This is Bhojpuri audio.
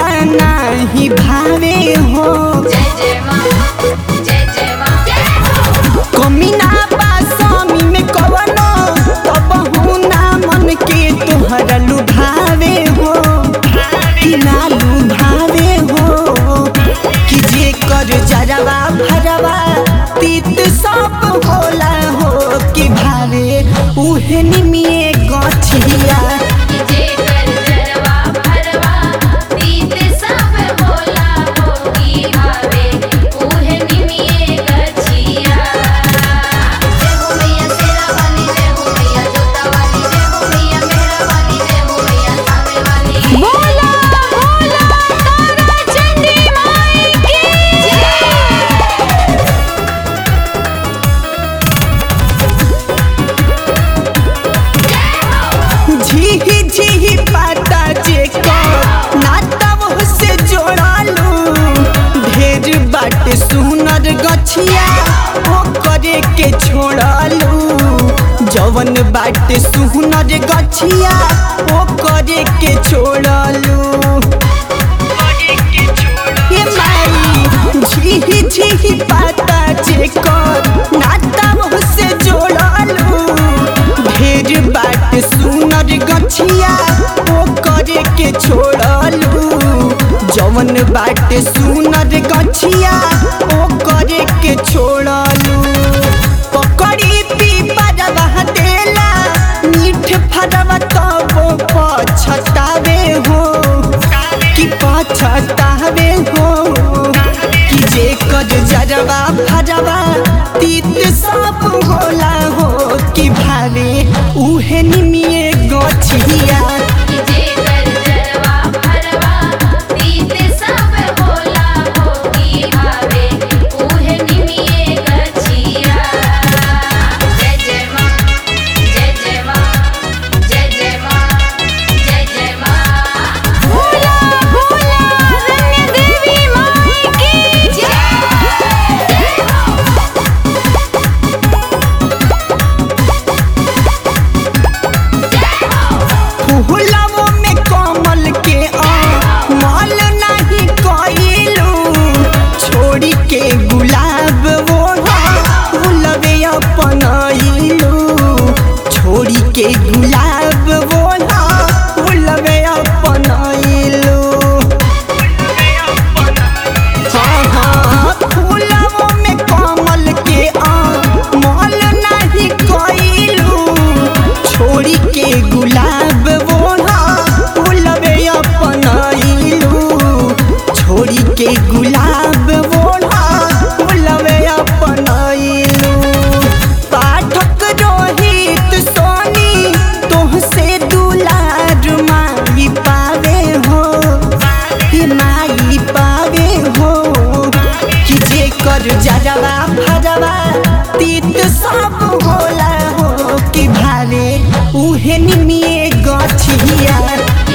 निमिया नाही भावे हो जय जय माँ जय जय माँ जय हो कमी ना पासामी में कवनो तब ना मन के तोहरा लुभावे हो कि ना लुभावे हो कि जे कर जरवा भरवा तीत सब होला हो कि भावे उहे निमिए गछिया जे कर जरवा भरवा तीत सब होला होगी भावे उहे निमिये गछिया जय हो मैया शेरा वाली जय हो मैया जोता वाली जय हो मैया मेहरा वाली जय हो मैया सावे वाली बोला बोला तारा चंडी माई की जय झीही झीही पाता जे को नाता वो से जोड़ालू ढेर बाट सुनर गछिया ओ करे के छोड़ालू जवन बाट सुनर गछिया ओ करे के छोड़ालू हे माई झीही झीही पाता जे को नाता वो से जोड़ालू ढेर बाट सुनर गछिया ओ करे के छोड़लू जवन बाट सुनर गछिया ओ करे के छोड़लू पकड़ी पीपरवा देला मीठ फरवा तब पछतावे हो कि पछतावे हो कि जे कर जरवा भरवा तीत सब होला हो कि भावे उहे निमिए गछिया जे कर जरवा भरवा तीत सब होला होगी भावे उहे निमिये गछिया जय जय माँ जय जय माँ जय जय माँ जय जय माँ भोला भोला रण्य देवी माई की जय जय हो फूलवो में कमल के माल नहीं कइलू छोड़ी के गुलाब वो फूलवे अपनइलू छोड़ी के गुलाब वो फूलवे अपनइलू हाँ हाँ फूलवो में कमल के माल नहीं कइलू छोड़ी के गुलाब बोला फूलवे अपनइलू छोड़ी के गुलाब बोला फूलवे अपनइलू पाठक रोहित सोनी तोहसे दुलार माई पावे हो कि माई पावे हो कि जे कर जरवा भरवा तीत सब होला हो कि भावे उहे निमिए गछिया